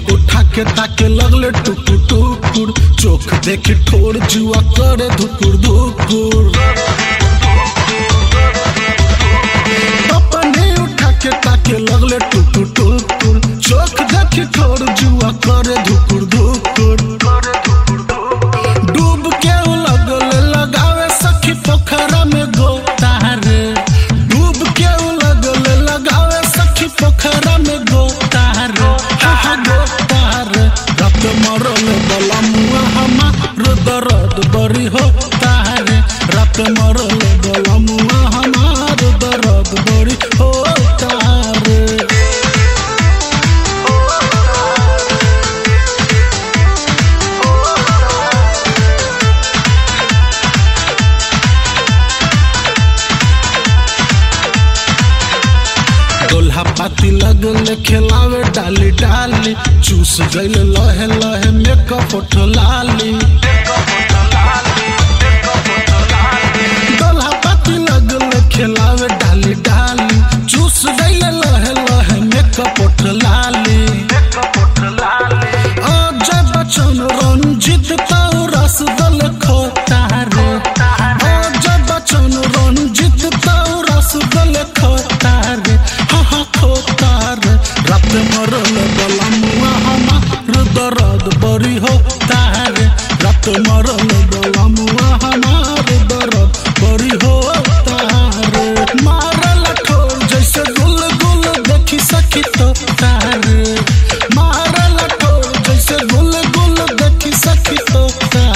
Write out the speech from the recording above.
उठा के ताके लगले टुकुर टुकुर चोख देखी ठोर जुआ करे धुकुर धुकुर अपने उठा के ताके लगले टुकुर टुकुर चोख देखी ठोर जुआ करे धुकुर धुकुर डूब के उ लगले लगावे सखी पोखरा में गोतारे डूब के उ लगले लगावे सखी पोखरा में गोतारे हा हा गोतारे रात मरल बला मुआ हमार दर्द बड़ी हो तारे रात मरल बला मुआ हमार दर्द बड़ी हो तारे दोल्हा पाती लगल खेलावे डाली डाली चूस गईल लहे लहे मेकअप लाली दोल्हा पाती लगल खेलावे डाली डाली चूस गईल लहे लहे मेकअप लाली अजय बच्चन रंजित ताऊ रस दल खोतारे अजय बच्चन रंजित ताऊ रस दल खोतारे हा हा खोतारे रात मरल बला मुआ हमार दर्द बड़ी हो तारे रात मरल बला मुआ हमार दर्द बड़ी हो तारे मारल ठोर जैसे गुल गुल देखी सखी तो तारे मारल ठोर जैसे गुल गुल देखी सखी तो तारे